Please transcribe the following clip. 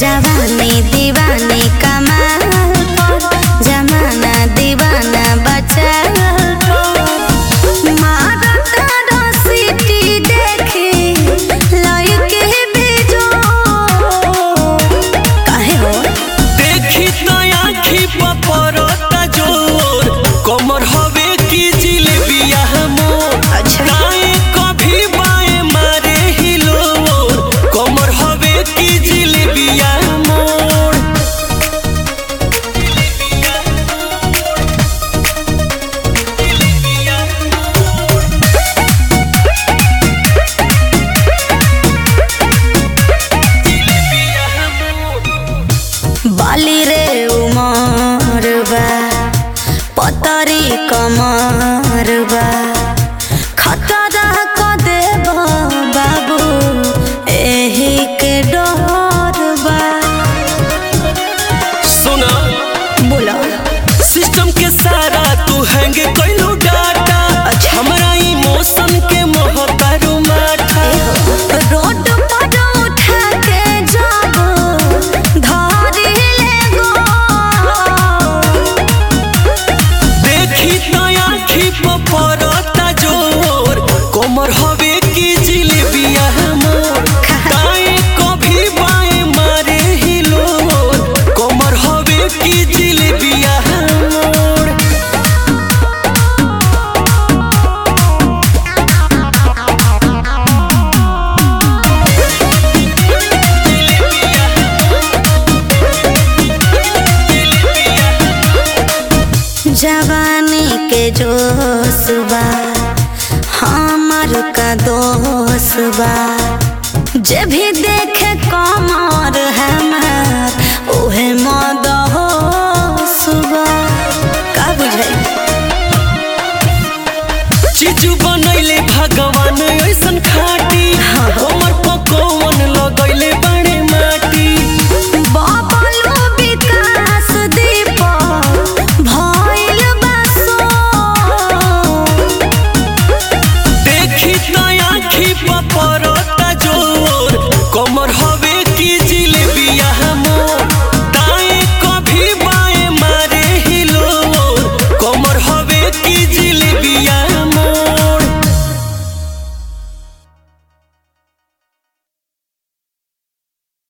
जवानी दीवानी कमाल पर जमाना दीवाना बचाल पर मारत रसीटी देखी लइके बेजोड़ काहे हो देखी तो आँखी पर पड़ता जोर कमर हवे की जिलेबिया मोर अच्छा। दाएं कभी बाएं मारे हिलोर कमर हवे की जिलेबिया मोर बाली रे उमर बा पतरी कमर बा खतरा क देब बाबू एही के डर बा सुना बोलो सिस्टम के सारा तू हैंग कइलो डाटा अच्छा। हमरा इमोशन के मोहतारू माठा रोड पर उठा के जब धरी ले गो देखी तो आँखी पर पड़ता जोर कमर हवे की जिलेबिया मोर दाएं कभी बाएं मारे हिलोर कमर हवे की जिलेबिया मोर जवानी के जोश बा हमर का दोष बा जे भी देखे कमर हमार ओहे मद होश बा का बुझाई चीजू बनैले भगवान ऐसन खा